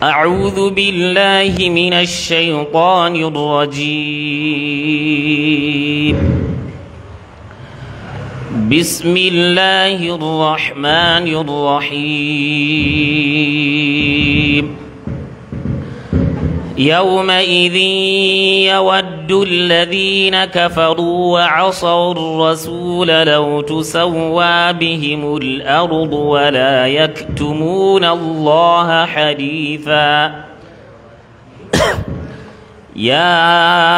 أعوذ بالله من الشيطان الرجيم بسم الله الرحمن الرحيم يومئذ يود الذين كفروا وعصوا الرسول لو تسوى بهم الأرض ولا يكتمون الله حديثا يا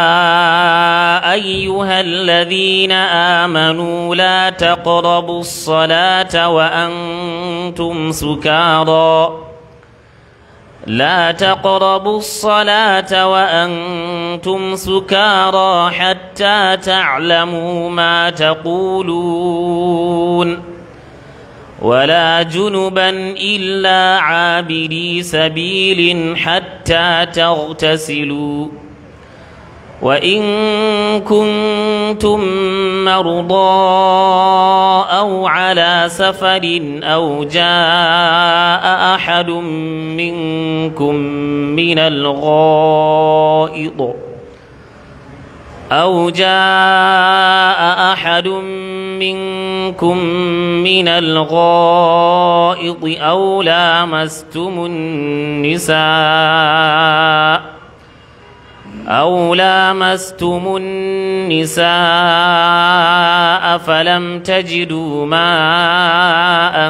أيها الذين آمنوا لا تقربوا الصلاة وأنتم سكارى لا تقربوا الصلاة وأنتم سكارى حتى تعلموا ما تقولون ولا جنبا إلا عابري سبيل حتى تغتسلوا وإن كنتم مرضى أو على سفر أو جاء أحد منكم من الغائط أو جاء أحد منكم من الغائط أو لامستم النساء أو لامستم النساء فلم تجدوا ماء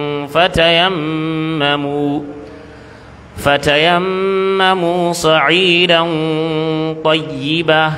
فتيمموا فتيمموا صعيدا طيبا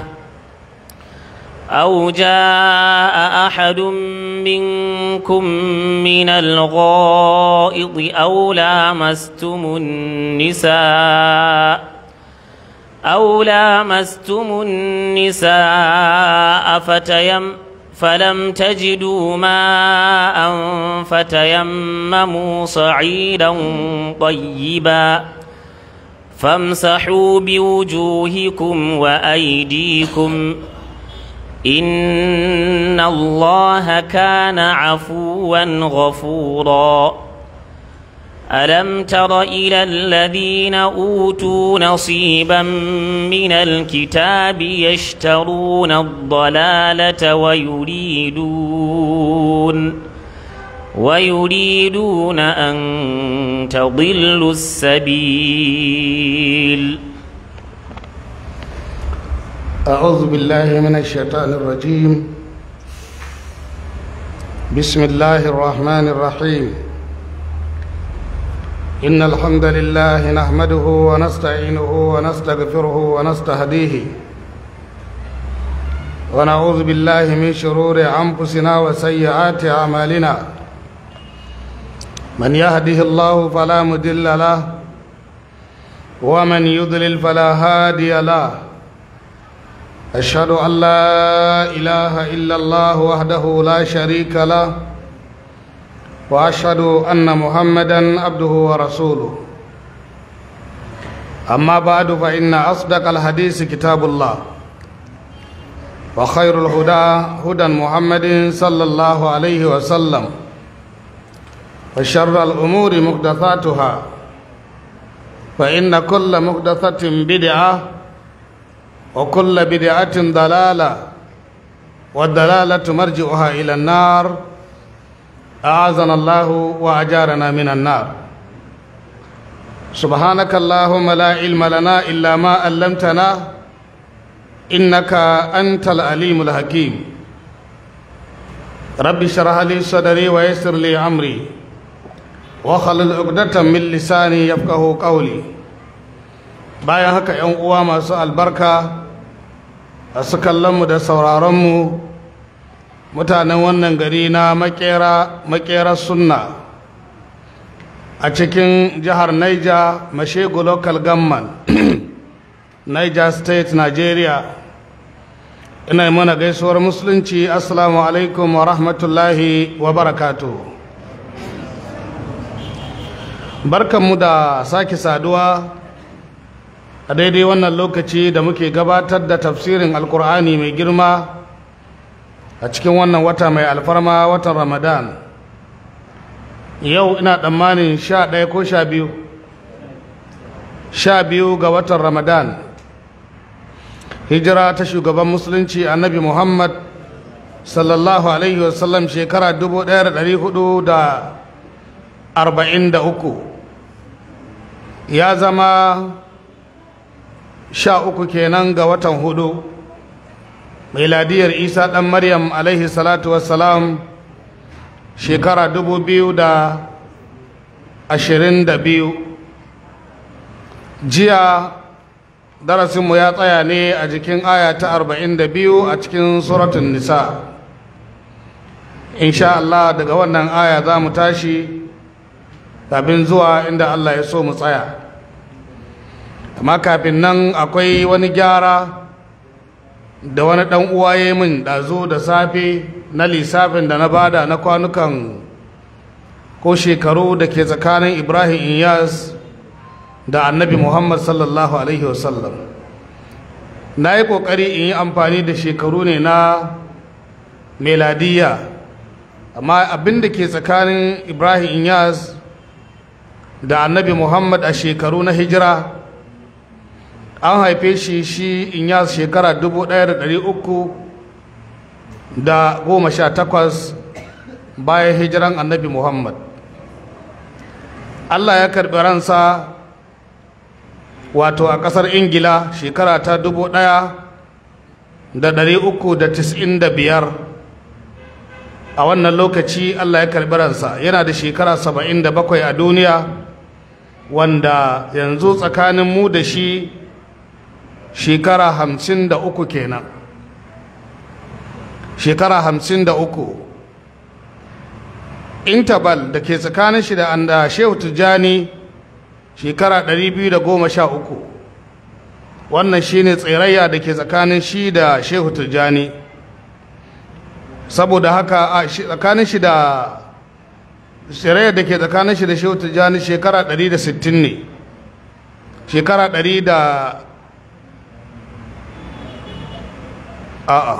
أو جاء أحد منكم من الغائط أو لامستم النساء أو لامستم النساء فتيم فلم تجدوا ماء فتيمموا صعيدا طيبا فامسحوا بوجوهكم وأيديكم إن الله كان عفوا غفورا ألم تر إلى الذين أوتوا نصيبا من الكتاب يشترون الضلالة ويريدون ويريدون أن تضلوا السبيل أعوذ بالله من الشيطان الرجيم بسم الله الرحمن الرحيم إن الحمد لله نحمده ونستعينه ونستغفره ونستهديه ونعوذ بالله من شرور أنفسنا وسيئات أعمالنا من يهده الله فلا مضل له ومن يضلل فلا هادي له أشهد أن لا إله إلا الله وحده لا شريك له واشهد ان محمدا عبده ورسوله اما بعد فان اصدق الحديث كتاب الله وخير الهدى هدى محمد صلى الله عليه وسلم وشر الامور محدثاتها فان كل محدثه بدعه وكل بدعه ضلاله والضلاله مرجعها الى النار أعاذنا الله وأجارنا من النار سبحانك اللهم لا علم لنا إلا ما علمتنا إنك أنت العليم الحكيم رب اشرح لي صدري ويسر لي أمري وخلل عقدة من لساني يفقه قولي bayan haka ‘yan uwa masu albarka a su kallonmu da sauraronmu mutanen wannan gari na makera makera sunna a cikin jihar Niger mashegu local government Niger state Nigeria ina mana gaisuwar musulunci assalamu alaikum wa rahmatullahi wa barakatu barkanmu da sake saduwa a daidai wannan lokaci da muke gabatar da tafsirin alkur'ani mai girma a cikin wannan wata mai alfarma watan ramadan yau ina tsammanin sha ɗaya ko sha biyu sha biyu ga watan ramadan hijira ta shugaban musulunci annabi muhammad sallallahu alaihi wasallam shekara 1443 ya zama sha uku kenan ga watan hudu miladiyar isa ɗan maryam alaihi salatu wassalam shekara 2022 jiya darasinmu ya tsaya ne a jikin aya ta 42 a cikin suratun nisa insha Allah daga wannan aya za mu tashi kafin zuwa inda Allah ya so mu tsaya amma kafin nan akwai wani gyara da wani ɗan uwa ya min ɗazu da safe na lissafin da na bada na kwanukan ko shekaru da ke tsakanin ibrahim iyas da annabi muhammad sallallahu alaihi wasallam na yi ƙoƙari in yi amfani da shekaru ne na meladiya amma abin da ke tsakanin ibrahim iyas da annabi muhammad a shekaru na hijira an haife shi shi inyas shekara 1318 bayan hijiran annabi muhammad allah ya karɓi ransa wato a ƙasar ingila shekara ta 1395 a wannan lokaci allah ya karɓi ransa yana da shekara 77 a duniya wanda yanzu tsakanin mu da shi shekara hamsin da uku kenan shekara hamsin da uku intabal da ke tsakanin shi da anda shehu tijjani shekara ɗari biyu da goma sha uku wannan shine tsirayya da ke tsakanin shi da shehu tijjani saboda haka a tsakanin shi da tsirayya da ke tsakanin shi da shehu tijjani shekara ɗari da sittin ne shekara ɗari da a'a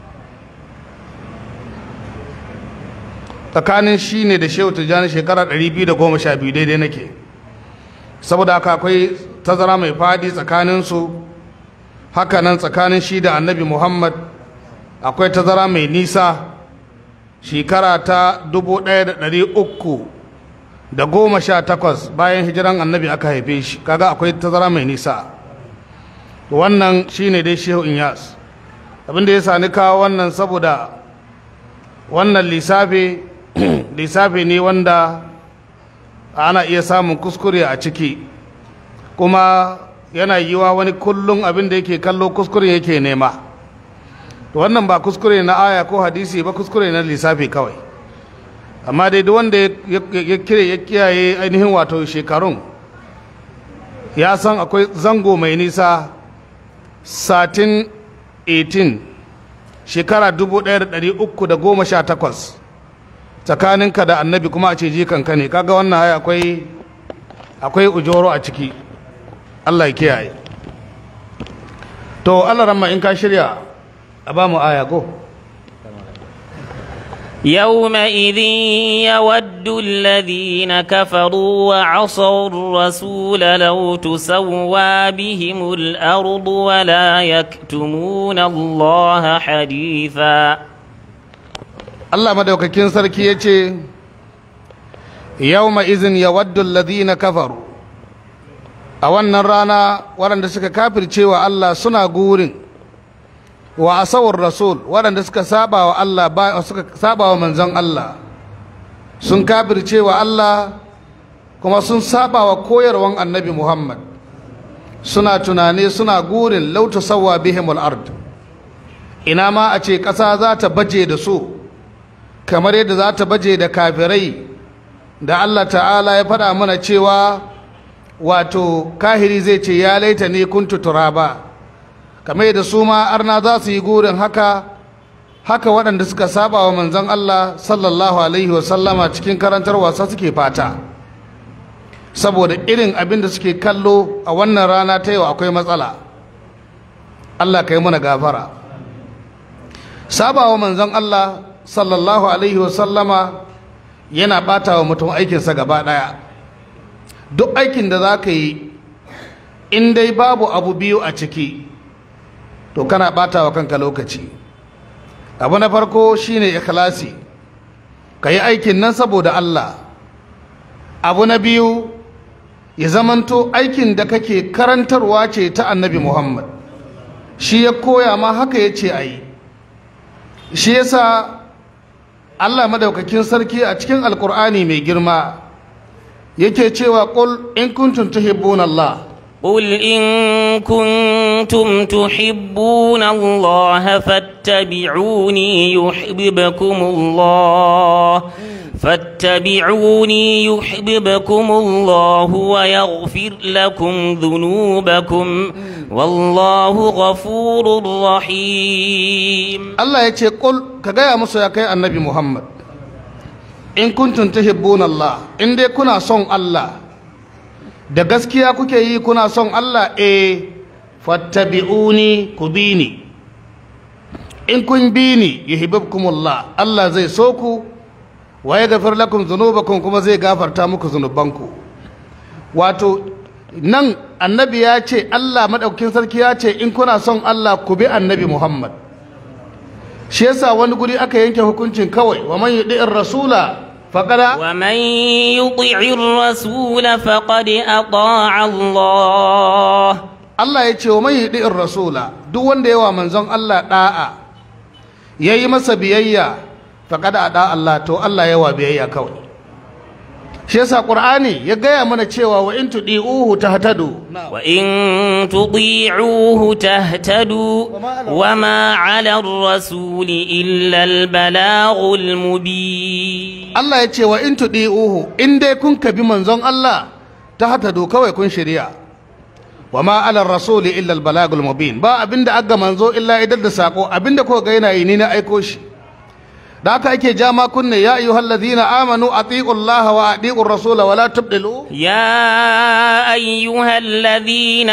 tsakanin shi ne da shehu tijjani shekara 212 daidai nake saboda haka akwai tazara mai fadi tsakaninsu haka nan tsakanin shi da annabi muhammad akwai tazara mai nisa shekara ta 1318 bayan hijiran annabi aka haife shi kaga akwai tazara mai nisa wannan shine dai shehu inyas abinda ya sani kawo wannan saboda wannan lissafi lissafi ne wanda ana iya samun kuskure a ciki kuma yana yiwa wani kullum abinda yake kallo kuskure yake nema wannan ba kuskure na aya ko hadisi ba kuskure na lissafi kawai amma dai duk wanda ya kire ya kiyaye ainihin wato shekarun ya san akwai zango mai nisa satin 18 shekara 1318 tsakaninka da annabi kuma a ce jikanka ne kaga wannan haya akwai akwai ujoro a ciki Allah ya kiyaye to Allah ramma in ka shirya a ba mu aya go يومئذ يود الذين كفروا وعصوا الرسول لو تسوى بهم الأرض ولا يكتمون الله حديثا Allah madaukakin sarki ya ce yawma izin ya waddu alladhina kafaru a wannan rana waɗanda suka kafirce wa Allah suna gurin wa asawar rasul waɗanda suka saba wa Allah ba suka saba wa manzon Allah sun kafirce wa Allah kuma sun saba wa koyarwan annabi Muhammad suna tunani suna gurin lauta sawa bihimul ard ina ma a ce ƙasa za ta baje da su kamar yadda za ta baje da kafirai da Allah ta'ala ya faɗa mana cewa wato kahiri zai ce ya laita ne kuntu turaba kamar yadda su ma arna za su yi gurin haka haka waɗanda suka saba wa manzon Allah sallallahu alaihi wasallama cikin karantar wasa suke fata saboda irin abin da suke kallo a wannan rana ta yau akwai matsala Allah ka yi mana gafara saba wa manzon Allah sallallahu alaihi wasallama yana ɓata wa mutum aikinsa gaba ɗaya duk aikin da za ka yi in dai babu abu biyu a ciki to kana ɓata wa kanka lokaci abu na farko shine ikhlasi ka yi aikin nan saboda Allah abu na biyu ya zamanto aikin da kake karantarwa ce ta annabi Muhammad shi ya koya ma haka ya ce a yi shi yasa Allah madaukakin sarki a cikin alkur'ani mai girma yake cewa qul in kuntum tuhibbuna Allah قل إن كنتم تحبون الله فاتبعوني يحببكم الله فاتبعوني يحببكم الله ويغفر لكم ذنوبكم والله غفور رحيم Allah ya ce qul ka gaya musu ya kai annabi Muhammad in kuntum tuhibbuna Allah in dai kuna son Allah da gaskiya kuke yi kuna son Allah eh fattabi'uni ku bi ni in kun bi ni yuhibbukumullah Allah zai so ku wa yaghfir lakum dhunubakum kuma zai gafarta muku zunubanku wato nan annabi ya ce Allah madaukakin sarki ya ce in kuna son Allah ku bi annabi Muhammad shi yasa wani guri aka yanke hukuncin kawai wa man yudi'ir rasula faqada ومن يطع الرسول فقد أطاع الله Allah ya ce wa man yudi'ir rasula duk wanda yawa manzon Allah da'a yayi masa biyayya faqad ada Allah to Allah yawa biyayya kawai shi yasa Qur'ani ya gaya mana cewa wa in tudi'uhu tahtadu وإن تطيعوه تهتدوا وما على الرسول إلا البلاغ المبين Allah ya ce wa in tudi'uhu in dai kun kabi manzon Allah tahtadu kawai kun shirya wa ma ala rasuli illa al balagul mubin ba abinda aga manzo illa idar da sako abinda ko ga yana yi ni na aiko shi da haka ake jama kunne ya ayyuhal ladhina amanu atiqu Allah wa atiqu rasula wa la tubdilu يا أيها الذين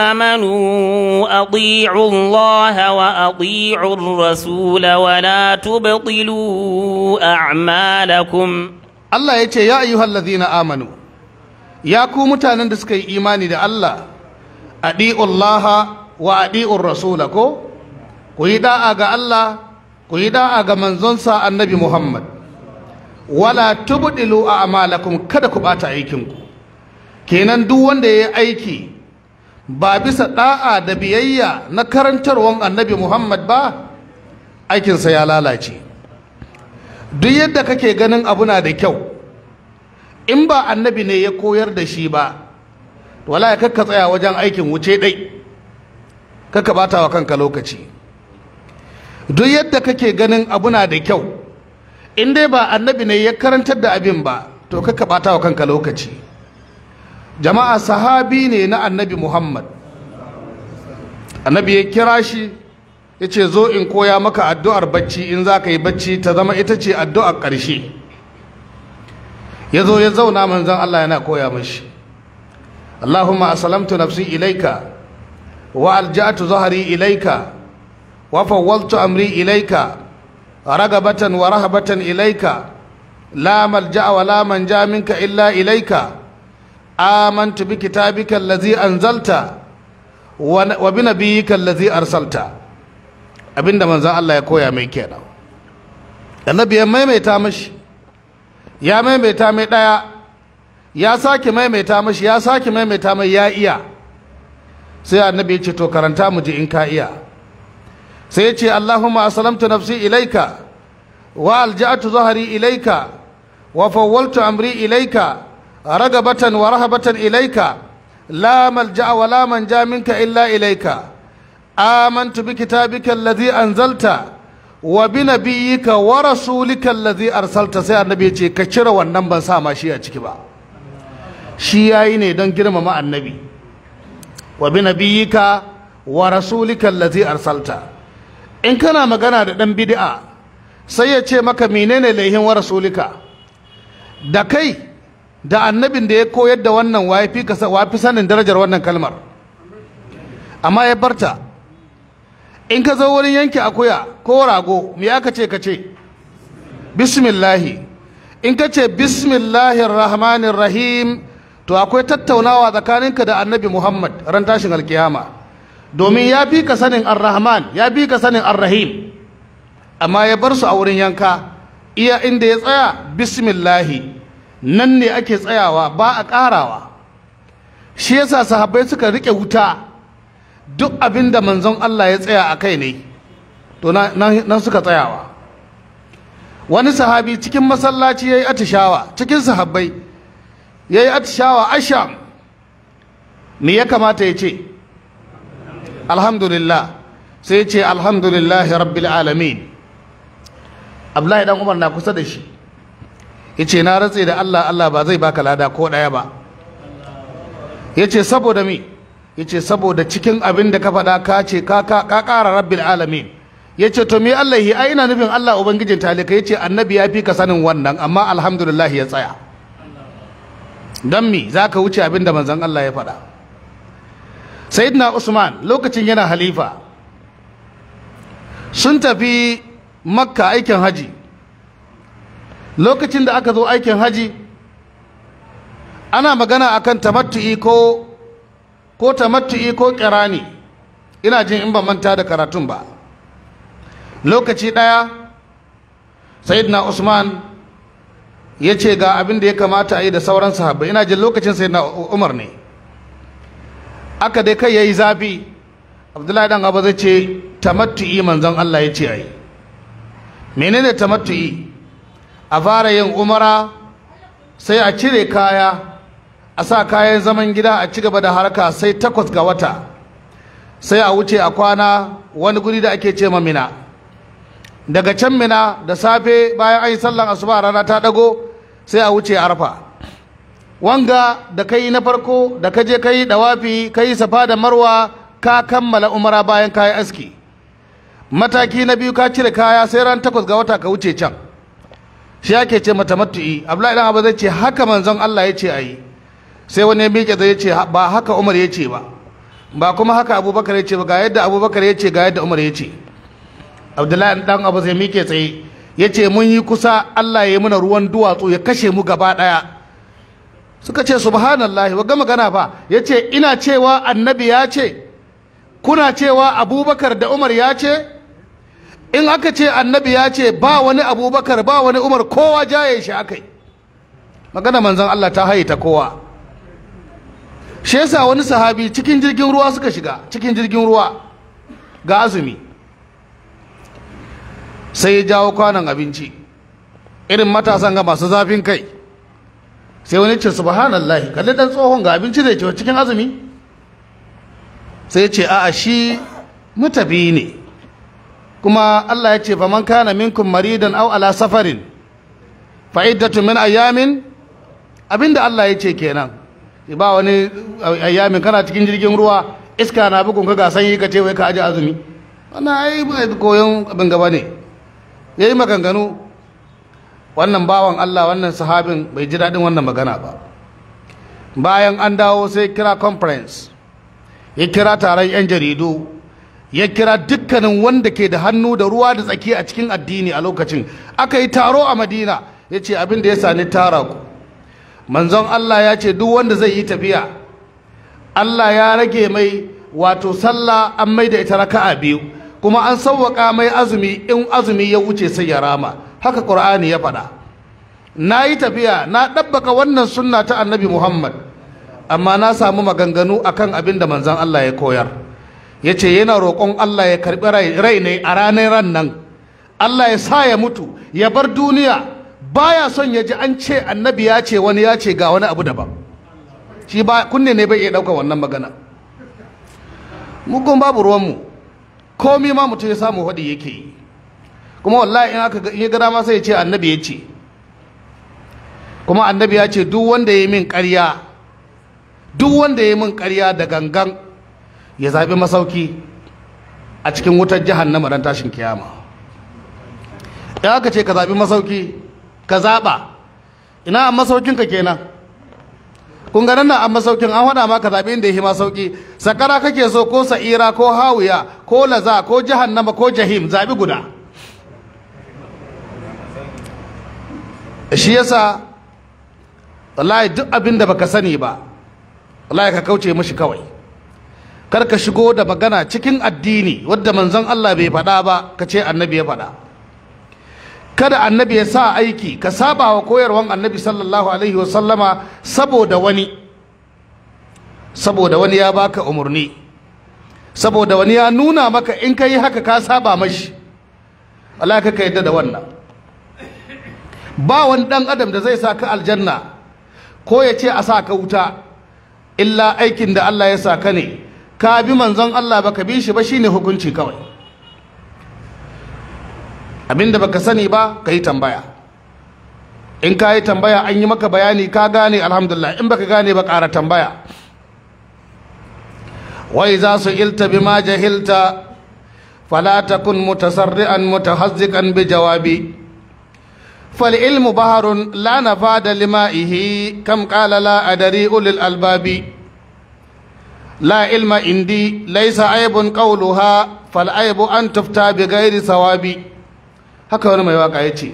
آمنوا أطيعوا الله وأطيعوا الرسول ولا تبطلوا أعمالكم Allah ya ce ya ayyuhal ladhina amanu ya ku mutanen da suka yi imani da Allah adi'u Allah wa adi'u rasula ko ku yi da'a ga Allah ku yi da'a ga manzonsa annabi Muhammad wala tubdilu a'malakum kada ku bata aikinku kenan duk wanda ya yi aiki ba bisa da'a da biyayya na karantarwan annabi Muhammad ba aikinsa ya lalace duk yadda kake ganin abu na da kyau in ba annabi ne ya koyar da shi ba wala ya kakka tsaya wajen aikin wuce dai kakka bata wa kanka lokaci duk yadda kake ganin abu na da kyau in dai ba annabi ne ya karantar da abin ba to kakka bata wa kanka lokaci jama'a sahabi ne na annabi muhammad annabi ya kira shi ya ce zo in koya maka addu'ar bacci in za ka yi bacci ta zama ita ce addu'ar ƙarshe ya zo ya zauna manzan Allah yana koya mashi Allahumma asalamtu nafsi ilaika wa alja'atu zahari ilaika wa fawwaltu amri ilaika ragabatan wa rahabatan ilaika la malja'a wa la manja minka illa ilaika amantu bi kitabika allazi anzalta wa bi nabiyyika allazi arsalta abinda manzan Allah ya koya mai kenan annabi ya maimaita mashi ya maimaita mai ɗaya ya sake maimaita mashi ya sake maimaita mai ya iya sai annabi ya ce to karanta mu ji in ka iya sai ya ce Allahumma asalamtu nafsi ilaika wa alja'atu zahari ilaika wa fawwaltu amri ilaika ragabatan wa rahabatan ilaika la malja'a wa la manja minka illa ilaika آمنت بكتابك الذي أنزلت وبنبيك ورسولك الذي أرسلت sai annabi yace ka cire wannan ban sa ma shi a ciki ba shi yayi ne don girmama annabi wa binabiyika wa rasulika allazi arsalta in kana magana da dan bid'a sai ya ce maka menene laihin wa rasulika da kai da annabin da ya koyar da wannan wafi wafi sanin darajar wannan kalmar amma ya barta in ka zo wurin yanke akuya ko rago me aka ce ka ce bismillahi in ka ce bismillahir rahmanir rahim to akwai tattaunawa tsakaninka da annabi muhammad ran tashin alkiyama domin ya fi ka sanin ar-rahman ya fi ka sanin ar-rahim amma ya bar su a wurin yanka iya inda ya tsaya bismillahi nan ne ake tsayawa ba a ƙarawa shi yasa sahabbai suka rike wuta duk abin da manzon Allah ya tsaya a kai ne to nan suka tsayawa wani sahabi cikin masallaci ya yi atishawa cikin sahabbai ya yi atishawa asham me ya kamata ya ce alhamdulillah sai ya ce alhamdulillah rabbil alamin abdullahi dan umar na kusa da shi ya ce na ratse da allah allah ba zai baka lada ko ɗaya ba ya ce saboda mi ya ce saboda cikin abin da ka faɗa ka ce ka ƙara rabbil alamin ya ce to me Allah yi ai ina nufin Allah ubangijin talika ya ce annabi ya fi ka sanin wannan amma alhamdulillah ya tsaya don mi za ka wuce abin da manzon Allah ya faɗa sayyidina usman lokacin yana halifa sun tafi makka aikin haji lokacin da aka zo aikin haji ana magana akan tamattu'i ko ko tamattu'i ko kirani ina jin in ba manta da karatun ba lokaci ɗaya sayyidina usman ya ce ga abin da ya kamata a yi da sauran sahabbai ina jin lokacin sayyidina umar ne aka dai kai ya yi zafi abdullahi dan abu zai ce tamattu'i manzon allah ya ce a yi menene tamattu'i a fara yin umara sai a cire kaya a sa kayan zaman gida a ci gaba da harka sai takwas ga wata sai a wuce a kwana wani guri da ake ce mina daga can mina da safe bayan an yi sallan asuba rana ta dago sai a wuce arfa wanga da kai na farko da ka je kai dawafi kai safa da marwa ka kammala umara bayan kayi aski mataki na biyu ka cire kaya sai ran takwas ga wata ka wuce can shi ake ce mata matu'i abdullahi dan abu zai ce haka manzon Allah ya ce ayi sai wani ya miƙe zai ce ba haka umar ya ce ba ba kuma haka abubakar ya ce ba ga yadda abubakar ya ce ga yadda umar ya ce abdullahi dan abu zai miƙe tsaye ya ce mun yi kusa Allah ya yi muna ruwan duwatsu ya kashe mu gaba ɗaya suka ce subhanallah wa gama gana fa ya ce ina cewa annabi ya ce kuna cewa abubakar da umar ya ce in aka ce annabi ya ce ba wani abubakar ba wani umar kowa jaye shi akai magana manzon Allah ta haye ta kowa shi yasa wani sahabi cikin jirgin ruwa suka shiga cikin jirgin ruwa ga azumi sai ya jawo kwanan abinci irin matasan ga masu zafin kai sai wani ce subhanallah kalli dan tsohon ga abinci da ke cikin azumi sai ya ce a'a shi mutafi ne kuma Allah ya ce faman kana minkum maridan aw ala safarin fa iddatu min ayamin abinda Allah ya ce kenan ba wani ayyamin kana cikin jirgin ruwa iska na bugun ka ga sanyi ka ce wai ka aje azumi wannan ai ba koyon abin gaba ne yayi maganganu wannan bawan Allah wannan sahabin bai ji daɗin wannan magana ba bayan an dawo sai kira conference ya kira taron 'yan jaridu ya kira dukkanin wanda ke da hannu da ruwa da tsaki a cikin addini a lokacin aka yi taro a madina ya ce abin da ya sani tara ku manzon Allah ya ce duk wanda zai yi tafiya Allah ya rage mai wato sallah an mai da ita raka'a biyu kuma an sauwaka mai azumi in azumi ya wuce sai ya rama haka qur'ani ya faɗa na yi tafiya na ɗabbaka wannan sunna ta annabi muhammad amma na samu maganganu akan abin da manzon Allah ya koyar ya ce yana roƙon Allah ya karɓi rai ne a ranar ran nan Allah ya sa ya mutu ya bar duniya baya son ya ji an ce annabi ya ce wani ya ce ga wani abu daban shi ba kunne ne bai iya ɗauka wannan magana mugun babu ruwanmu komi ma mutum ya samu haɗi yake yi kuma wallahi in aka in ya ga dama sai ya ce annabi ya ce kuma annabi ya ce duk wanda ya yi min ƙarya duk wanda ya yi min ƙarya da gangan ya zaɓi masauki a cikin wutar jahannama ran tashin kiyama in aka ce ka zaɓi masauki ka zaɓa ina an masaukinka kenan kun ga nan an masaukin an faɗa ma ka zaɓi inda ya yi masauki sakara kake so ko sa'ira ko hawiya ko laza ko jahannama ko jahim zaɓi guda shi yasa wallahi duk abin da baka sani ba wallahi ka kauce mashi kawai kar ka shigo da magana cikin addini wadda manzon Allah bai faɗa ba ka ce annabi ya faɗa kada annabi ya sa aiki ka saba wa koyarwan annabi sallallahu alaihi wasallama saboda wani saboda wani ya baka umarni saboda wani ya nuna maka in ka yi haka ka saba mashi Allah ka yadda da wannan ba wani dan adam da zai sa ka aljanna ko ya ce a sa ka wuta illa aikin da Allah ya sa ka ne ka bi manzon Allah baka bi shi ba shine hukunci kawai abinda baka sani ba ka yi tambaya in ka yi tambaya an yi maka bayani ka gane alhamdulillah in baka gane ba ƙara tambaya wai za su ilta bima jahilta fala takun mutasarri'an mutahazziqan bi jawabi fal ilmu baharun la nafada limaihi kam qala la adari ulil albabi la ilma indi laysa aibun qawluha fal aibu an tufta bi ghairi sawabi haka wani mai waka yace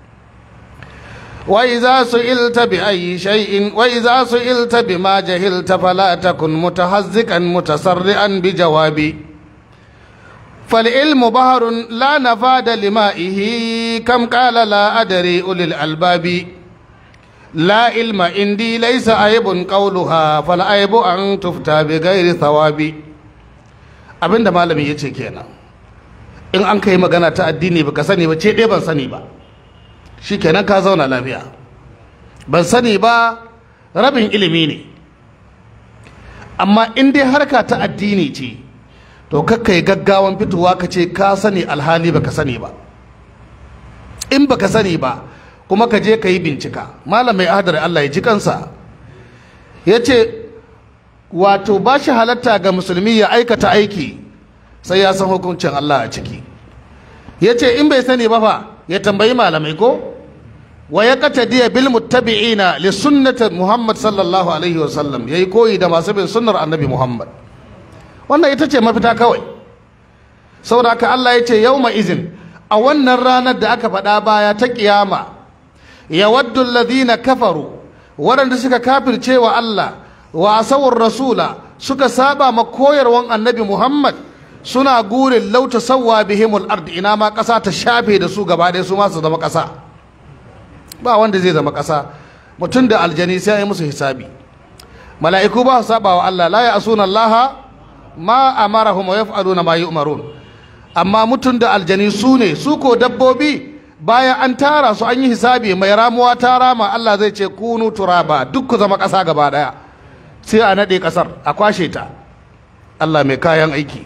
وإذا سئلت بأي شيء وإذا سئلت بما جهلت فلا تكن متهزكا متسرعا بجوابي فالعلم بحر لا نفاد لمائه كم قال لا أدري أولي الألباب لا علم عندي ليس عيب قولها فالعيب أن تفتى بغير ثواب abin da malami ya ce kenan in an kai magana ta addini baka sani ba ce ɗaya ban sani ba shi kenan ka zauna lafiya ban sani ba rabin ilimi ne amma in dai harka ta addini ce to kakkai gaggawan fitowa ka ce ka sani alhali baka sani ba in baka sani ba kuma ka je ka yi bincika malam mai adar Allah ya ji kansa ya ce wato ba shi halatta ga musulmi ya aikata aiki sai ya san hukuncin Allah a ciki ya ce in bai sani ba fa ya tambayi malamai ko wa ya qatadiya bil muttabi'ina li sunnati Muhammad sallallahu alaihi wa sallam yayi koyi da masu bin sunnar Annabi Muhammad wannan ita ce mafita kawai saboda haka Allah ya ce yauma izin a wannan ranar da aka faɗa baya ta kiyama yawaddu alladhina kafaru waɗanda suka kafirce wa Allah wa asawur rasula suka saba ma koyarwan Annabi Muhammad suna gurin lauta sawwa bihimul ard ina ma ƙasa ta shafe da su gaba ɗaya su ma su zama ƙasa ba wanda zai zama ƙasa mutum da aljani sai yi musu hisabi mala'iku ba su saba wa Allah la ya asuna Allah ma amarahum wa yaf'aluna ma yu'marun amma mutum da aljani su ne su ko dabbobi bayan an tara su an yi hisabi mai ramuwa ta rama Allah zai ce kunu turaba duk ku zama ƙasa gaba ɗaya sai a naɗe ƙasar a kwashe ta Allah mai kayan aiki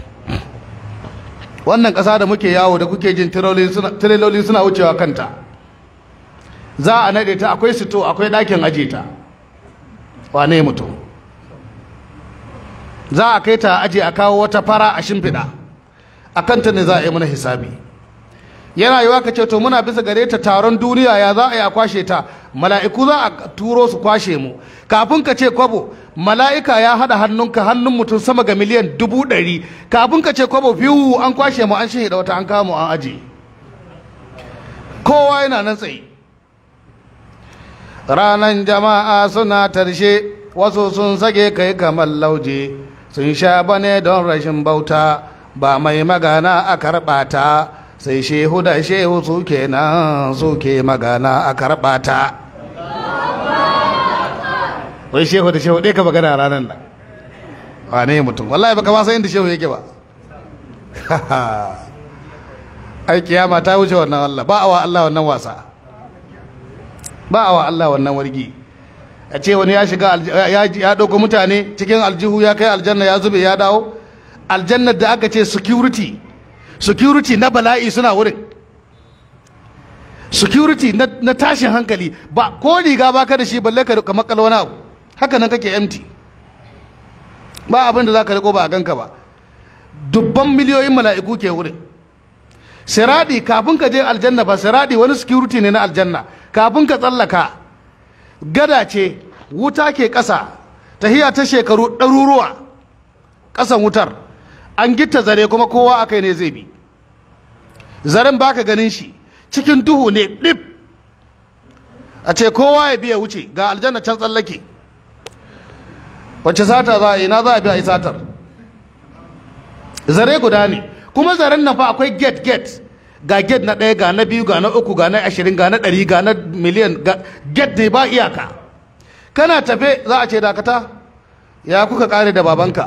wannan ƙasa da muke yawo da kuke jin tireloli suna wucewa kanta za a naɗe ta akwai sito akwai ɗakin aje ta wane mutum za a kai ta aje a kawo wata fara a shimfiɗa a kanta ne za a yi mana hisabi yana yiwa ka ce to muna bisa gare ta taron duniya ya za a yi a kwashe ta mala'iku za a turo su kwashe mu kafin ka ce kwabo mala'ika ya haɗa hannunka hannun mutum sama ga miliyan dubu ɗari kafin ka ce kwabo fiwu an kwashe mu an shi da wata an kamo an aje kowa yana nan tsaye ranan jama'a suna tarshe wasu sun sage kai kamar lauje sun sha bane don rashin bauta ba mai magana a karɓa ta sai shehu da shehu suke nan suke magana a karɓa ta wai shehu da shehu ɗaya ka magana ranar nan wane mutum wallahi baka ma san inda shehu yake ba ai kiyama ta wuce wannan Allah ba awa Allah wannan wasa ba awa Allah wannan wargi a ce wani ya shiga ya ɗauko mutane cikin aljihu ya kai aljanna ya zube ya dawo aljannar da aka ce security security na bala'i suna wurin security na tashin hankali ba ko riga ba ka da shi balle ka makala wani abu haka nan kake empty ba abin da za ka riko ba a ganka ba dubban miliyoyin mala'iku ke wurin siradi kafin ka je aljanna ba siradi wani security ne na aljanna kafin ka tsallaka gada ce wuta ke ƙasa tahiya ta shekaru ɗaruruwa ƙasan wutar an gitta zare kuma kowa akai ne zai bi zaren baka ganin shi cikin duhu ne ɗip a ce kowa ya biya wuce ga aljanna can tsallake wacce sata za a yi na za a biya a yi satar zare guda ne kuma zaren nan fa akwai get get ga get na ɗaya ga na biyu ga na uku ga na ashirin ga na ɗari ga na miliyan get ne ba iyaka kana tafe za a ce dakata ya kuka kare da babanka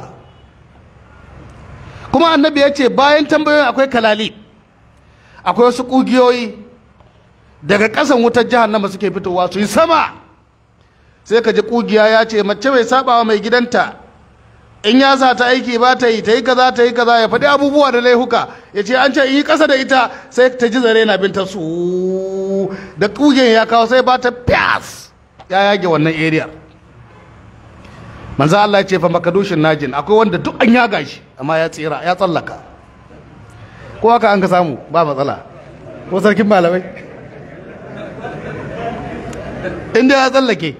kuma annabi ya ce bayan tambayoyin akwai kalali akwai wasu ƙugiyoyi daga ƙasan wutar jahannama suke fitowa su yi sama sai ka ji ƙugiya ya ce mace mai sabawa mai gidanta in ya sa ta aiki ba ta yi ta yi kaza ta yi kaza ya faɗi abubuwa da laihuka ya ce an ce in yi ƙasa da ita sai ta ji zare na binta su da ƙugiyan ya kawo sai ba ta fiyas ya yage wannan area manzo Allah ya ce fa makadushin najin akwai wanda duk an yaga shi amma ya tsira ya tsallaka ko haka an ka samu ba matsala ko sarkin malamai inda ya tsallake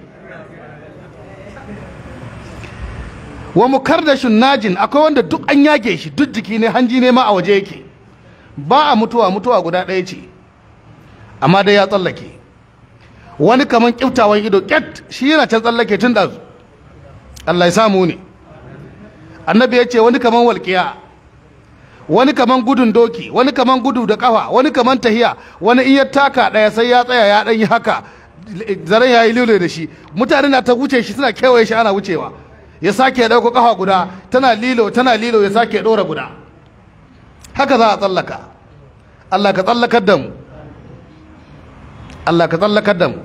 wa mukardashun najin akwai wanda duk an yage shi duk jiki ne hanji ne ma a waje yake ba a mutuwa mutuwa guda ɗaya ce amma dai ya tsallake wani kaman kiftawan ido ƙyat shi yana can tsallake tun ɗazu Allah ya samu ne annabi ya ce wani kaman walƙiya wani kaman gudun doki wani kaman gudu da ƙafa wani kaman tahiya wani in ya taka ɗaya sai ya tsaya ya ɗan yi haka zaren ya yi lilo da shi mutane na ta wuce shi suna kewaye shi ana wucewa ya sake ya ɗauko ƙafa guda tana lilo tana lilo ya sake ɗora guda haka za a tsallaka Allah ka tsallakar da mu Allah ka tsallakar da mu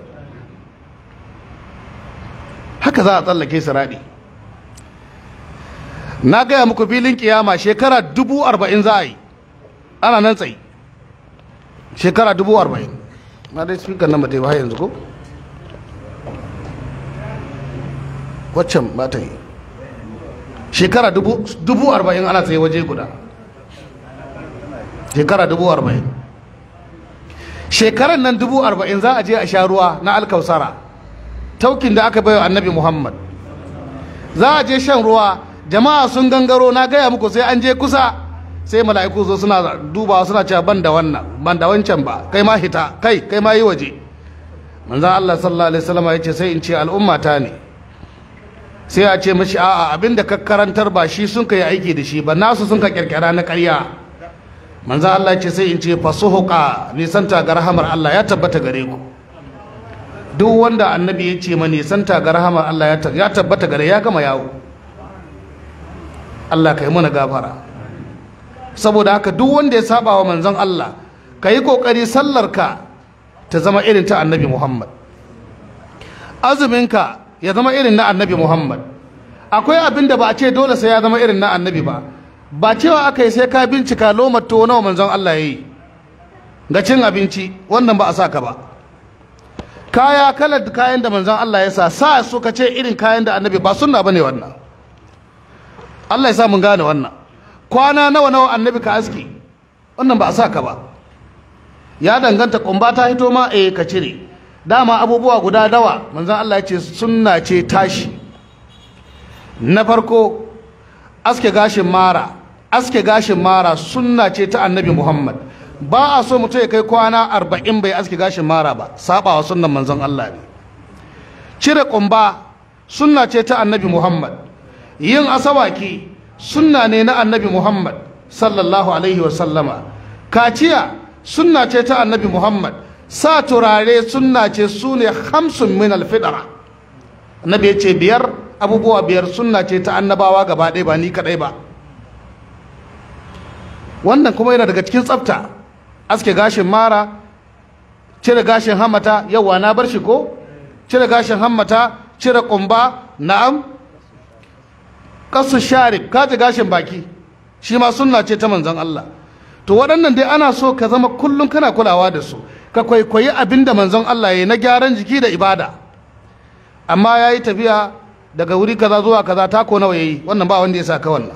haka za a tsallake siraɗi na gaya muku filin kiyama shekara dubu arba'in za a yi ana nan tsayi shekara dubu arba'in na dai speaker nan ba ta yi ba yanzu ko waccan ba ta yi shekara dubu arba'in ana tsaye waje guda shekara dubu arba'in shekaran nan dubu arba'in za a je a sha ruwa na alkausara taukin da aka baiwa annabi muhammad za a je shan ruwa jama'a sun gangaro na gaya muku sai an je kusa sai mala'iku zo suna dubawa suna cewa ban da wannan ban da wancan ba kai ma hita kai kai ma yi waje manzan allah sallallahu alaihi wasallam ya ce sai in ce al'umma ta ne sai a ce mashi a'a abinda ka karantar ba shi sun ka yi aiki da shi ba nasu sun ka kirkira na ƙarya manzo Allah ce sai in ce fasuhuqa nisanta ga rahamar Allah ya tabbata gare ku duk wanda annabi ya ce ma nisanta ga rahamar Allah ya tabbata gare ya gama yawo Allah ka yi mana gafara saboda haka duk wanda ya saba wa manzon Allah ka yi kokari sallarka ta zama irin ta annabi Muhammad azuminka ya zama irin na annabi Muhammad akwai abin da ba a ce dole sai ya zama irin na annabi ba ba cewa aka yi sai ka bincika lomar tuwo nawa manzon Allah ya yi ga cin abinci wannan ba a sa ka ba kaya kalar kayan da manzon Allah ya sa sa su ka ce irin kayan da annabi ba sunna bane wannan Allah ya sa mun gane wannan kwana nawa nawa annabi ka aski wannan ba a sa ka ba ya danganta kumba ta hito ma eh ka cire dama abubuwa guda dawa manzon Allah ya ce sunna ce tashi na farko aske gashin mara aske gashin mara sunna ce ta annabi muhammad ba a so mutum ya kai kwana arba'in bai aske gashin mara ba sabawa sunnan manzon allah ne cire kumba sunna ce ta annabi muhammad yin asawaki sunna ne na annabi muhammad sallallahu alaihi wasallama kaciya sunna ce ta annabi muhammad sa turare sunna ce su ne hamsin min alfidara annabi ya ce biyar abubuwa biyar sunna ce ta annabawa gaba ɗaya ba ni kaɗai ba wannan kuma yana daga cikin tsafta aske gashin mara cire gashin hammata yawa na bar shi ko cire gashin hammata cire kumba na'am kasu sharif kaji gashin baki shi ma sunna ce ta manzon Allah to waɗannan dai ana so ka zama kullum kana kulawa da su ka kwaikwayi abin da manzon Allah ya yi na gyaran jiki da ibada amma ya yi tafiya daga wuri kaza zuwa kaza tako nawa ya yi wannan ba wanda ya saka wannan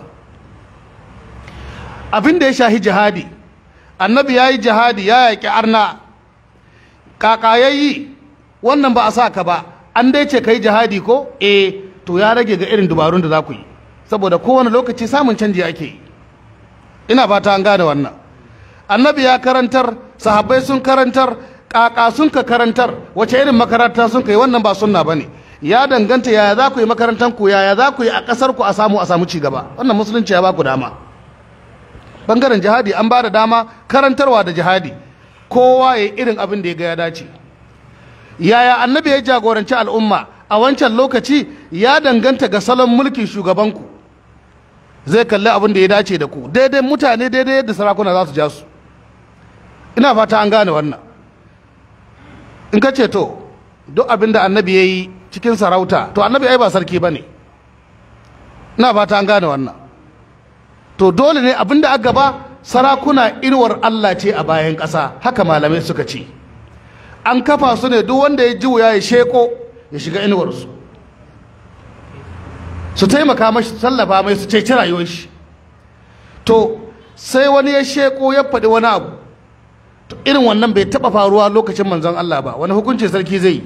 abin da ya shahi jihadi annabi ya yi jihadi ya yaƙi arna kaka ya yi wannan ba a sa ka ba an dai ce ka yi jihadi ko eh to ya rage ga irin dubarun da za ku yi saboda kowane lokaci samun canji ake yi ina fata an gane wannan annabi ya karantar sahabbai sun karantar kaka sun ka karantar wace irin makaranta sun kai wannan ba sunna bane ya danganta yaya za ku yi makarantar ku yaya za ku yi a kasar ku a samu a samu ci gaba wannan musulunci ya ba ku dama bangaren jihadi an ba da dama karantarwa da jihadi kowa ya irin abin da ya ga ya dace yaya annabi ya jagoranci al'umma a wancan lokaci ya danganta ga salon mulkin shugabanku zai kalli abin da ya dace da ku daidai mutane daidai yadda sarakuna za su ja su ina fata an gane wannan in ka ce to duk abin da annabi ya yi cikin sarauta to annabi ai ba sarki ba ne ina fata an gane wannan to dole ne abin da aka ba sarakuna inuwar Allah ce a bayan ƙasa haka malamai suka ce an kafa su ne duk wanda ya ji wuya ya sheko ya shiga inuwarsu su taimaka mashi su tallafa mai su ceci rayuwar shi to sai wani ya sheko ya faɗi wani abu to irin wannan bai taɓa faruwa lokacin manzon Allah ba wani hukuncin sarki zai yi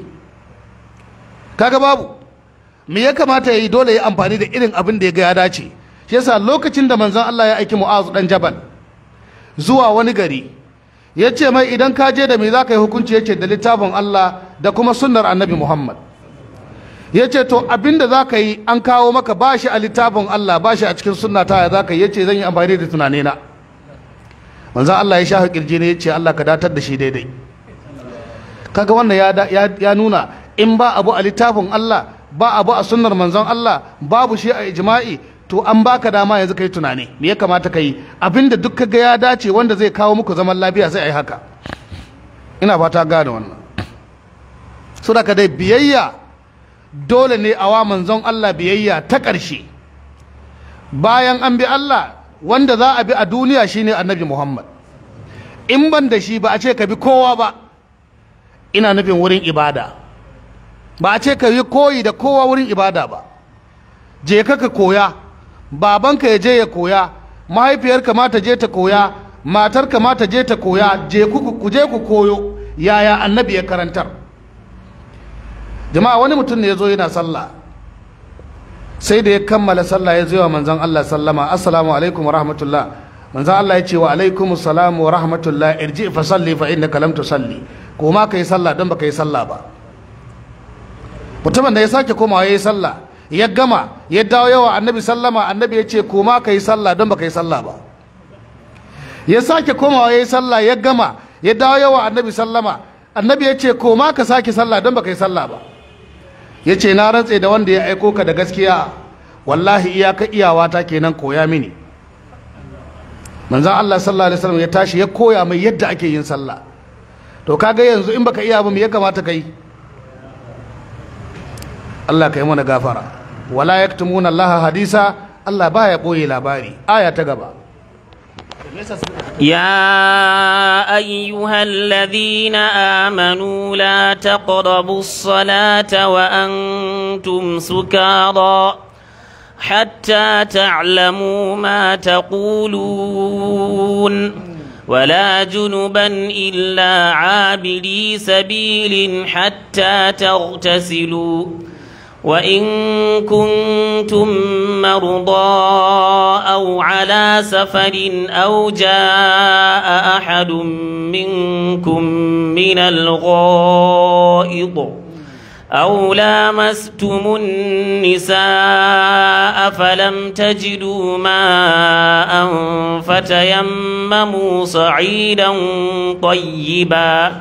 kaga babu me ya kamata ya yi dole ya amfani da irin abin da ya ga ya dace shi yasa lokacin da manzon Allah ya aiki Mu'azu dan Jabal zuwa wani gari ya ce mai idan ka je da me za ka yi hukunci ya ce da littafin Allah da kuma sunnar annabi Muhammad ya ce to abinda za ka yi an kawo maka ba shi a littafin Allah ba shi a cikin sunna ta ya za ka yi ya ce zan yi amfani da tunanina manzan Allah ya shafa kirji ne ya ce Allah ka datar da shi daidai kaga wannan ya nuna in ba abu a littafin Allah ba abu a sunnar manzon Allah babu shi a ijma'i to an baka dama yanzu kai tunani me ya kamata ka yi abinda duk kaga ya dace wanda zai kawo muku zaman lafiya sai a yi haka ina fata gane wannan so da dai biyayya dole ne a wa manzon Allah biyayya ta ƙarshe bayan an bi Allah wanda za a bi a duniya shine annabi Muhammad in ban da shi ba a ce ka bi kowa ba ina nufin wurin ibada ba a ce ka yi koyi da kowa wurin ibada ba je ka ka koya babanka ya je ya koya mahaifiyarka ma ta je ta koya matarka ma ta je ta koya je ku je ku koyo yaya annabi ya karantar jama'a wani mutum ne ya zo yana sallah sai da ya kammala sallah ya zo wa manzon Allah sallama assalamu alaikum wa rahmatullah manzon Allah ya ce wa alaikum assalam wa rahmatullah irji fa salli fa innaka lam tusalli ko ma kai sallah don baka yi sallah ba mutumin da ya sake komawa ya yi sallah ya gama ya dawo yawa annabi sallama annabi ya ce koma ka yi sallah don baka yi sallah ba ya sake komawa ya yi sallah ya gama ya dawo yawa annabi sallama annabi ya ce koma ka sake sallah don baka yi sallah ba ya ce na rantse da wanda ya aiko ka da gaskiya wallahi iyaka iyawata kenan koya mini manzan Allah sallallahu alaihi wasallam ya tashi ya koya mai yadda ake yin sallah to kaga yanzu in baka iya ba me ya kamata ka yi Allah ka yi mana gafara wala yaktumuna Allah hadisa Allah baya boye labari aya ta gaba يا أيها الذين آمنوا لا تقربوا الصلاة وأنتم سكارى حتى تعلموا ما تقولون ولا جنبا إلا عابري سبيل حتى تغتسلوا وإن كنتم مرضى أو على سفر أو جاء أحد منكم من الغائض أو لامستم النساء فلم تجدوا ماء فتيمموا صعيدا طيبا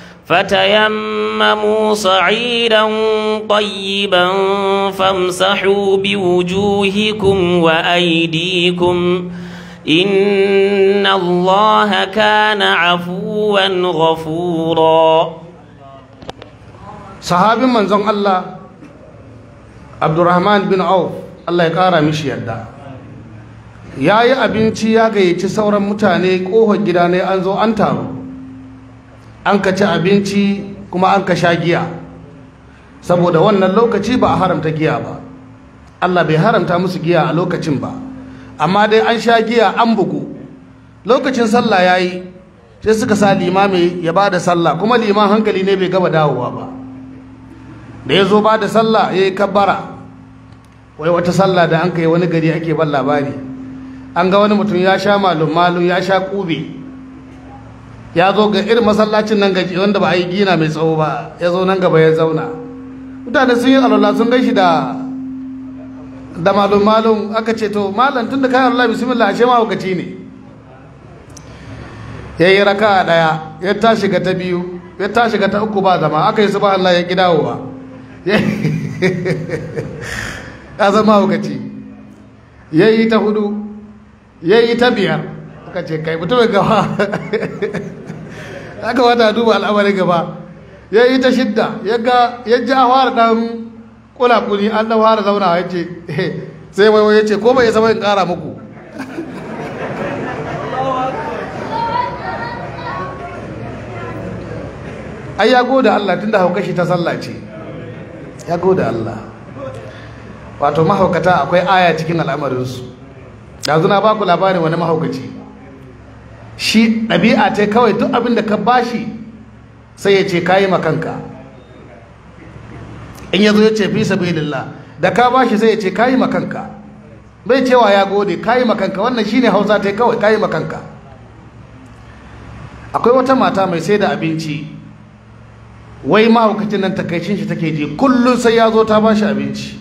فتيمموا صعيدا طيبا فامسحوا بوجوهكم وأيديكم إن الله كان عفوا غفورا sahabin manzon Allah Abdurrahman bin Auf Allah ya kara mishi yadda ya yi abinci ya gayyaci sauran mutane ƙofar gida ne an zo an taru an ka ci abinci kuma an ka sha giya saboda wannan lokaci ba a haramta giya ba Allah bai haramta musu giya a lokacin ba amma dai an sha giya an bugu lokacin sallah ya yi sai suka sa limami ya ba da sallah kuma liman hankali ne bai gaba dawowa ba da ya zo ba da sallah ya yi kabbara wai wata sallah da an kai wani gari ake ban labari an ga wani mutum ya sha malum malum ya sha kube ya zo ga irin masallacin nan gaji wanda ba a yi gina mai tsawo ba ya zo nan gaba ya zauna mutane sun yi alwala sun gaishe da da malum malum aka ce to malam tun da kayan Allah bismillah ashe mahaukaci ne ya yi raka daya ya tashi ga ta biyu ya tashi ga ta uku ba zama aka yi subhan Allah ya ki dawowa ya zama mahaukaci ya yi ta hudu ya yi ta biyar aka ce kai mutum gaba aka wata duba al'amarin gaba ya yi ta shidda ya ga ya ji a fara dan kulakuli an dan fara zauna ya ce sai waiwai ya ce ko bai zama in kara muku ai ya goda Allah tunda haukashi ta sallah ce ya goda Allah wato mahaukata akwai aya cikin al'amarinsu yanzu na baku labarin wani mahaukaci shi ɗabi'a ta kawai duk abin da ka bashi sai ya ce kayi makanka in ya zo ya ce fi sabilillah da ka bashi sai ya ce kayi makanka bai cewa ya gode kayi makanka wannan shine hausa ta kawai kayi makanka akwai wata mata mai sai da abinci wai mahaukacin nan takaicin shi take ji kullum sai ya zo ta bashi abinci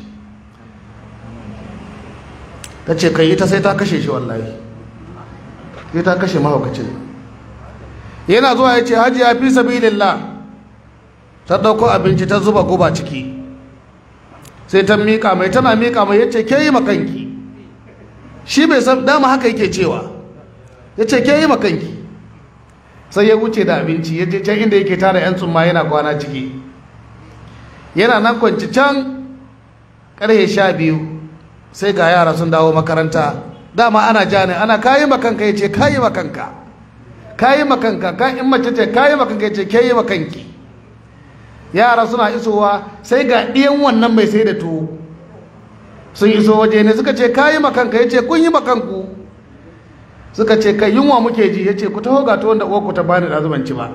ta ce kai ita sai ta kashe shi wallahi sai ta kashe mahaukacin yana zuwa ya ce hajji ya fi sabilillah ta ɗauko abinci ta zuba guba ciki sai ta miƙa mai tana miƙa mai ya ce ke yi makanki shi bai san dama haka yake cewa ya ce ke yi makanki sai ya wuce da abinci ya je can inda yake tara 'yan tsumma yana kwana ciki yana nan kwanci can ƙarfe sha biyu sai ga yara sun dawo makaranta dama ana ja ne ana kayi makanka ya ce kayi makanka kayi makanka ka in mace ce kayi makanka ya ce kayi makanki yara suna isowa sai ga ɗiyan wannan mai sai da tuwo sun iso waje ne suka ce kayi makanka ya ce kun yi makanku suka ce kai yunwa muke ji ya ce ku taho ga tuwon da uwarku ta bani da zubanci ba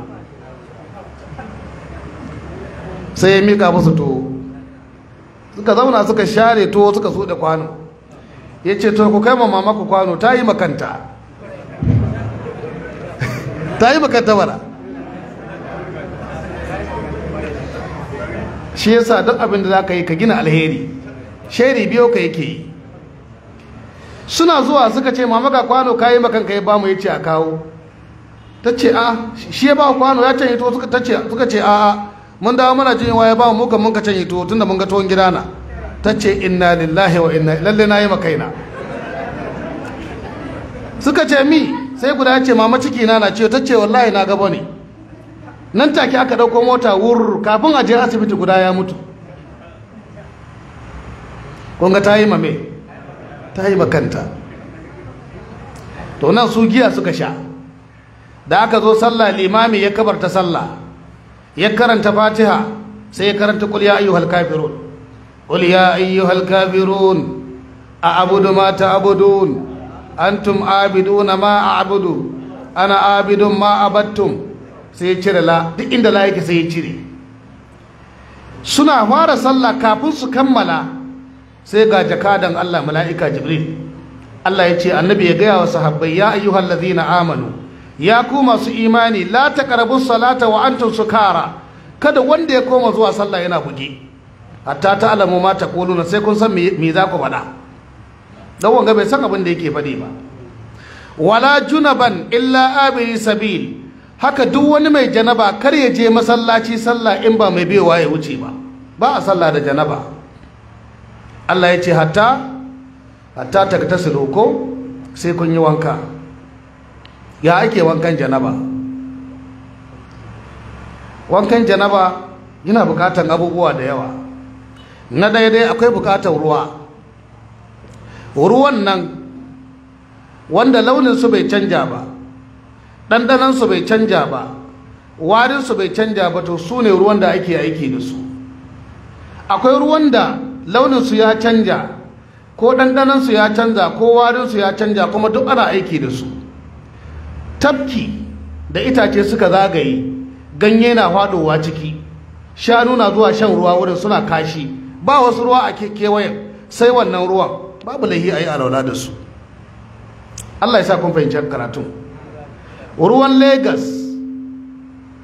sai ya mika musu tuwo suka zauna suka share tuwo suka so da kwano ya ce to ku kai ma mama ku kwano ta yi makanta ta yi makanta bara shi yasa duk abin da za ka yi ka gina alheri sheri biyo ka yake yi suna zuwa suka ce mama ga kwano ka yi makanka ya ba mu ya ce a kawo ta ce a shi ya ba kwano ya canye tuwo suka ce a a mun dawo mana jin ya ba mu kan mun ka canye tuwo tunda mun ga tuwon gidana ta ce inna lillahi wa inna lalle na yi makaina suka ce mi sai guda ya ce mama ciki na na ce ta ce wallahi na gaba ne nan take aka dauko mota wur kafin a je asibiti guda ya mutu kunga ta yi mame ta yi makanta to nan su giya suka sha da aka zo sallah limami ya kabarta sallah ya karanta fatiha sai ya karanta kul ya ayyuhal kafirun قل يا أيها الكافرون أعبد ما تعبدون أنتم عابدون ما أعبد أنا عابد ما عبدتم sai cire la duk inda la yake sai ya cire suna fara sallah kafin su kammala sai ga jakadan Allah mala'ika Jibril Allah ya ce annabi ya gaya wa sahabbai ya ayyuhal ladhina amanu ya ku masu imani la taqrabu salata wa antum sukara kada wanda ya koma zuwa sallah yana buge hatta ta alamu ma ta kuluna sai kun san me za ku faɗa dan wanga bai san abin da yake faɗi ba wala junaban illa abiri sabil haka duk wani mai janaba kar ya je masallaci sallah in ba mai bewa ya wuce ba ba a sallah da janaba Allah ya ce hatta hatta ta ta ko sai kun yi wanka ya ake wankan janaba wankan janaba yana bukatan abubuwa da yawa na daidai akwai bukatar ruwa ruwan nan wanda launinsu bai canja ba ɗanɗanansu bai canja ba warinsu bai canja ba to su ne ruwan da ake aiki da su akwai ruwan da launinsu ya canja ko ɗanɗanansu ya canza ko warinsu ya canja kuma duk ana aiki da su tafki da itace suka zagaye ganye na faɗowa ciki shanu na zuwa shan ruwa wurin suna kashi ba wasu ruwa a kewayen sai wannan ruwan babu laihi a yi alaula da su Allah ya sa kun fahimci karatun ruwan Legas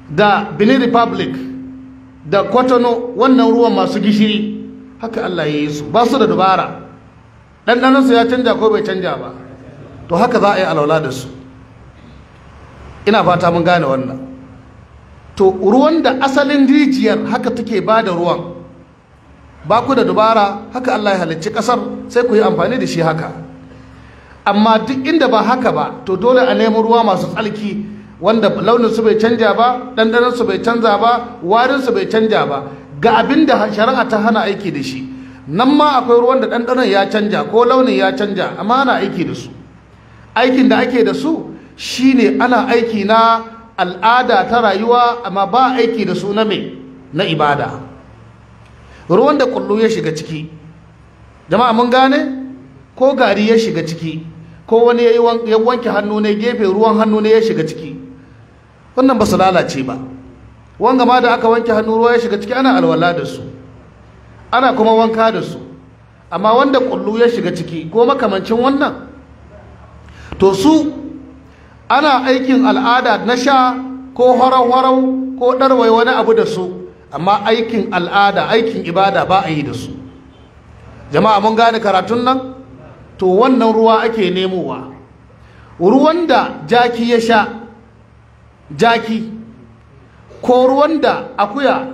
da benin republic da kotono wannan ruwan masu gishiri haka allah ya yi su ba su da dubara ɗanɗanansu ya canja ko bai canja ba to haka za a yi alwala da su ina fata mun gane wannan to ruwan da asalin rijiyar haka take ba da ruwan ba ku da dubara haka Allah ya halicci kasar sai ku yi amfani da shi haka amma duk inda ba haka ba to dole a nemi ruwa masu tsalki wanda launin su bai canja ba dandanan su bai canza ba warin su bai canja ba ga abin da shari'a ta hana aiki da shi nan ma akwai ruwan da dandanan ya canja ko launin ya canja amma ana aiki da su aikin da ake da su shine ana aiki na al'ada ta rayuwa amma ba aiki da su na me na ibada ruwan da kullu ya shiga ciki jama'a mun gane ko gari ya shiga ciki ko wani ya wanke hannu ne gefe ruwan hannu ne ya shiga ciki wannan ba su lalace ba wanga ma da aka wanke hannu ruwa ya shiga ciki ana alwala da su ana kuma wanka da su amma wanda kullu ya shiga ciki ko makamancin wannan to su ana aikin al'ada na sha ko harau-harau ko ɗarwai wani abu da su amma aikin al'ada aikin ibada ba a yi da su jama'a mun gane karatun nan to wannan ruwa ake nemowa ruwan da jaki ya sha jaki ko ruwan da akuya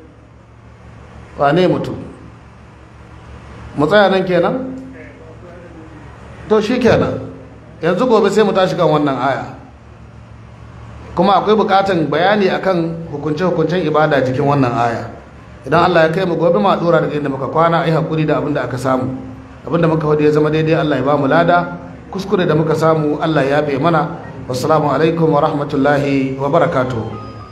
wane mutum mu tsaya nan kenan to shi kenan yanzu gobe sai mu tashi kan wannan aya kuma akwai bukatan bayani akan hukunce-hukuncen ibada jikin wannan aya idan Allah ya kai mu gobe ma dora daga inda muka kwana ai hakuri da abin da aka samu abin da muka hudu ya zama daidai Allah ya ba mu lada kuskure da muka samu Allah ya yafe mana wassalamu alaikum wa rahmatullahi wa barakatuh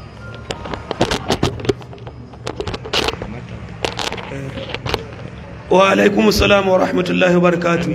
wa alaikum salam wa rahmatullahi wa barakatuh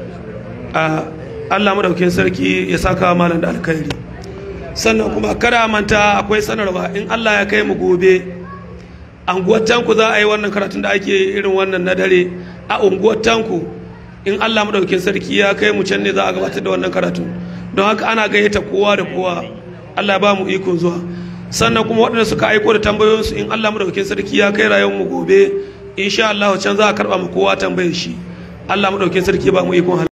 Allah madaukin sarki ya saka malam da alkhairi sannan kuma kada manta akwai sanarwa in Allah ya kai mu gobe anguwar tanku za a yi wannan karatun da ake irin wannan na dare a unguwar tanku in Allah madaukin sarki ya kai mu can ne za a gabatar da wannan karatun don haka ana gayyata kowa da kowa Allah ba mu ikon zuwa sannan kuma waɗanda suka aiko da tambayoyinsu in Allah madaukin sarki ya kai rayuwar mu gobe insha Allah can za a karɓa mu kowa tambayar shi Allah madaukin sarki ba mu ikon